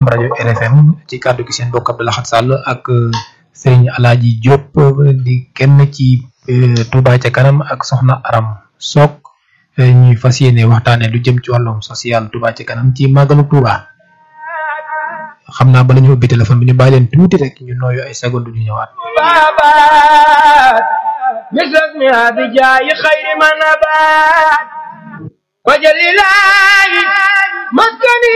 rajo RFM ci kàddu gi seen bokk Abdou Lahad Sall ak Serigne Alaaji Diop di kenn ci Touba ca kanam ak Soxna Aram Sock ñuy fas yéene waxtaane lu jëm ci wàllum social Touba ca kanam ci màggalu Touba xam naa bala ñu ubbi téléphone bi ñu bàyyi leen tuuti rek ñu nooyu ay seconde ñu ñëwaat مثل بجاي خير ما نبات وجل الله مسكني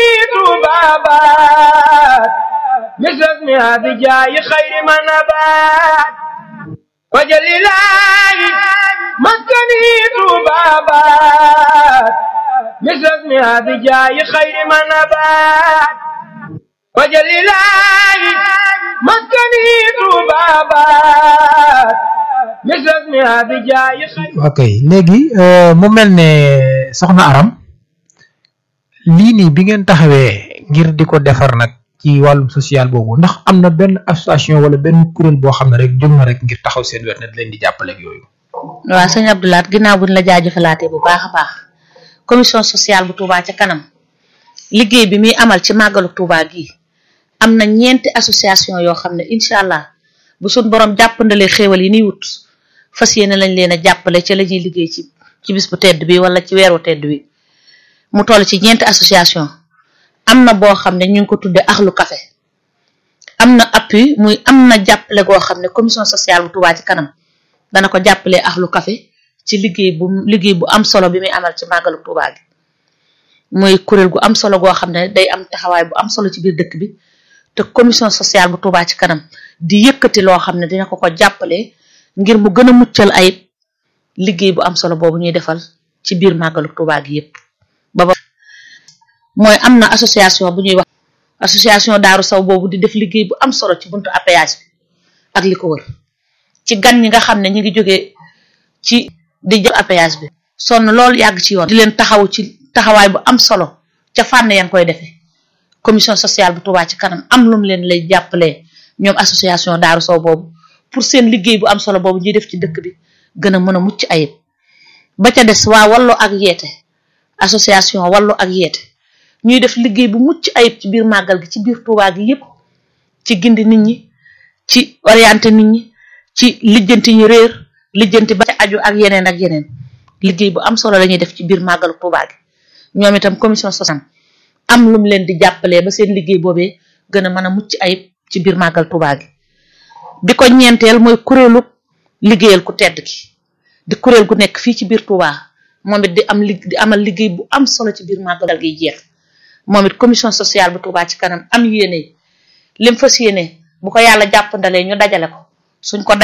بابات مثل بجاي خير ما نبات وجل الله مسكني بابات مثل بجاي خير ما نبات وجل الله مسكني بابات ok léegi mu mel ne soxna Aram lii nii bi ngeen taxawee ngir di ko defar nag ci wàllum social boobu ndax am na benn association wala benn kuréel boo xam ne rek jóg na rek ngir taxaw seen wet ne di leen di jàppale ak yooyu. waaw sëñ Abdoulaat ginnaaw buñ la jaajëfalaatee bu baax a baax commission sociale bu Touba ca kanam liggéey bi muy amal ci màggalu Touba gii am na ñeenti association yoo xam ne incha allah. bu suñ borom jàppandalee xéewal yi niy wut fas yéene lañ leen a jàppale ci la ñuy liggéey ci ci bis bu tedd bi wala ci weeru tedd bi mu toll ci ñeenti association am na boo xam ne ñu ngi ko tuddee axlu café am na appui muy am na jàppale goo xam ne commission sociale bu Touba ci kanam dana ko jàppalee axlu café ci liggéey bu liggéey bu am solo bi muy amal ci màggalu Touba gi muy kuréel gu am solo goo xam ne day am taxawaay bu am solo ci biir dëkk bi te commission sociale bu Touba ci kanam di yëkkati loo xam ne dina ko ko jàppale ngir mu gën a muccal ayib liggéey bu am solo boobu ñuy defal ci biir màggalu Touba gi yépp ba ba mooy am na association bu ñuy wax association Daaru Saw boobu di def liggéey bu am solo ci buntu appayage bi ak li ko wër ci gan ñi nga xam ne ñi ngi jógee ci di jël appayage bi sonn loolu yàgg ci yoon di leen taxaw ci taxawaay bu am solo ca fànn yan koy defee commission sociale bu Touba ci kanam am lu mu leen lay jàppalee ñoom association Daaru Sow boobu pour seen liggéey bu am solo boobu ñuy def ci dëkk bi gën a mën a mucc ayib ba ca des waa wallu ak yeete association wallu ak yeete ñuy def liggéey bu mucc ayib ci biir màggal gi ci biir Touba gi yépp ci gindi nit ñi ci orienté nit ñi ci lijjanti ñu réer lijjanti ba ca aju ak yeneen ak yeneen liggéey bu am solo la ñuy def ci biir màggalu Touba gi ñoom itam commission sociale am lu mu leen di jàppalee ba seen liggéey boobee gën a mën a mucc ayib ci biir màggal Touba gi bi ko ñeenteel mooy kuréelu liggéeyal ku tedd ki di kuréel gu nekk fii ci biir Touba moom it di am li di amal liggéey bu am solo ci biir màggal gi jeex moom it commission sociale bu Touba ci kanam am yéene lim fas yéene bu ko yàlla jàppandalee ñu dajale ko suñ ko